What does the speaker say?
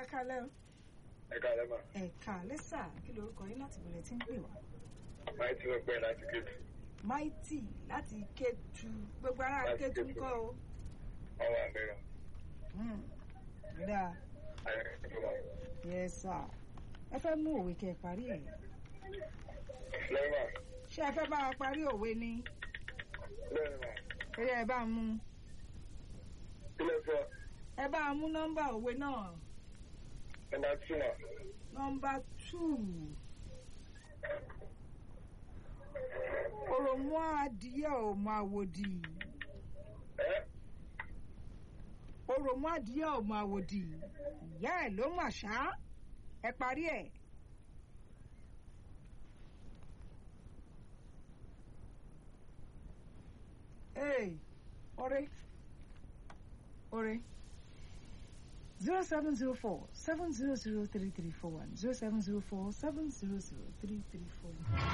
kalẹ́ o. ẹ káàlẹ́ mà ẹ kalẹ́ sà kí lorúkọ yín láti bọ̀lẹ̀ tí ń pè wá. máa tí wọ́n pẹ́ láti kéde Mighty láti Kétu gbogbo ará Láti Kétu ń Kétu. kọ́ o. ọwọ́ àmẹ́rà Hmm, dáa ayẹyẹ mà yes sir ẹ fẹ́ mú òwe kẹ́ ẹ parí ẹ̀ lẹ́yìn mà ṣé ẹ fẹ́ bá wa parí òwe ni lẹ́yìn mà ó yẹ ẹ bá mú kí ló sọ ẹ bá mú nọ́mbà òwe náà nọ́mbà tù mà nọ́mbà two òròmú adìyẹ ò mọ àwòdì ẹ́ òròmú adìyẹ ò mọ àwòdì ìyá ẹ̀ ló mà ṣá ẹ parí ẹ̀. Hey, Ore. Ore. 0704 700 3341 0704 700 3341